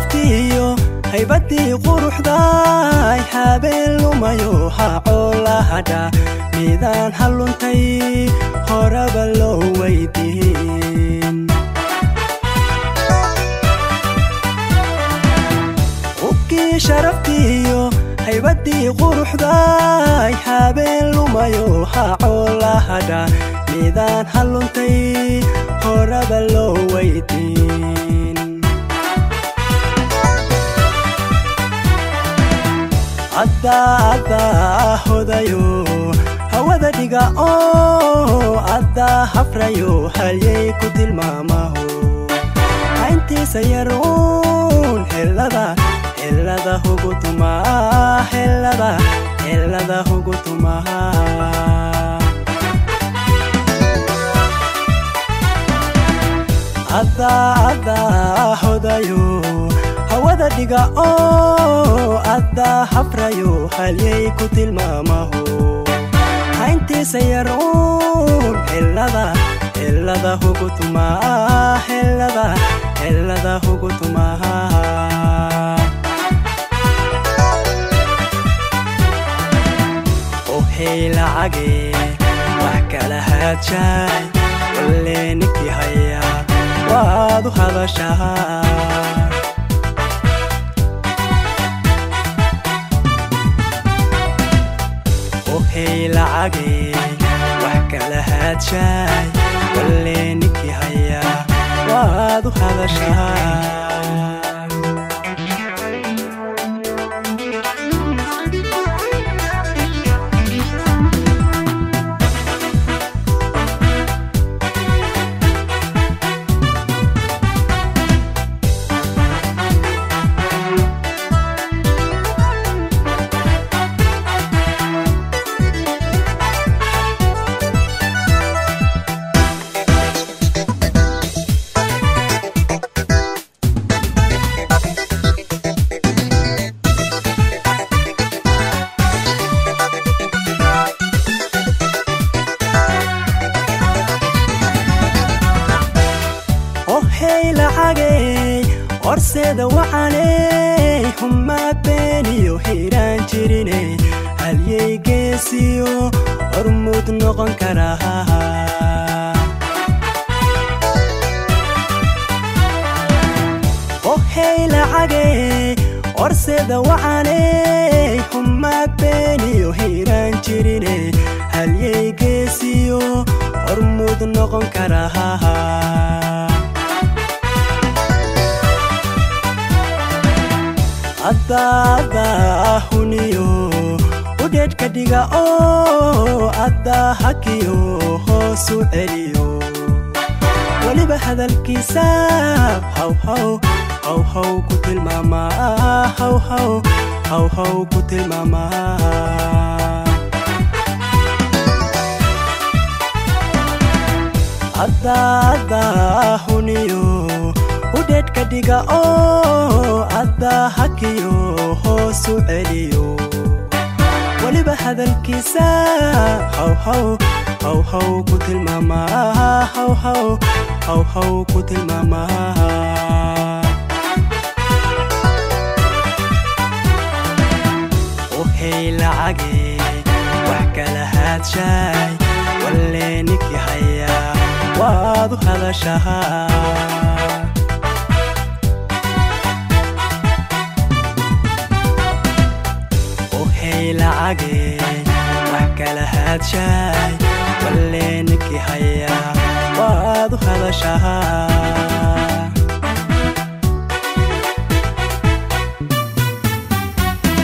sharaftiiyo haybadii quruxday habeen lumayo hacoo la hadha midaan halluntay horaba loo weydiin hubkii sharaftiiyo haybadii quruxday habeen lumayo hacoo la hadha midaan halluntay horaba loo weydiin addaa hodayo hawada dhiga oo addaa hafrayo halyay ku tilmaamaho hayntiisa yaruun helada helada hugu tumaa helada helada hugu tumaa addaa addaa hodayo hawada dhiga oo addaa hafrayo halyay ku tilmaamaho hayntiisa yaruun helada helada hugu tumaa helada helada hugu tumaa ohey lacage wax kala haajaay walle ninkii haya waad u hadashaa ohey lacage wax kala haajaay walle ninkii haya waad u hadashaa ohey lacagey horseeda wacaney humaa beeniyo hiiraan jirine halyey geesiyo hormuud noqon karaa ohey lacagey horseeda wacaney humaa beeniyo hiiraan jirine halyey geesiyo hormuud noqon karaa addaa huniyo udheedhka dhiga oo addaa hakiyo hoosu celiyo weliba hadalkiisa hawhaw hawhaw ku tilmaamaa hawhaw hawhaw ku tilmaamaa addaa huniyo udheedhka dhiga oo addaa hakiyo hoosu celiyo weliba hadalkiisa hawhaw hawhaw ku tilmaamaa hawhaw hawhaw ku tilmaamaa ohey lacage wax kala haajaay walle ninkii haya waad u hadashaa ohey lacage wax kala haajaay walle ninkii haya waad u hadashaa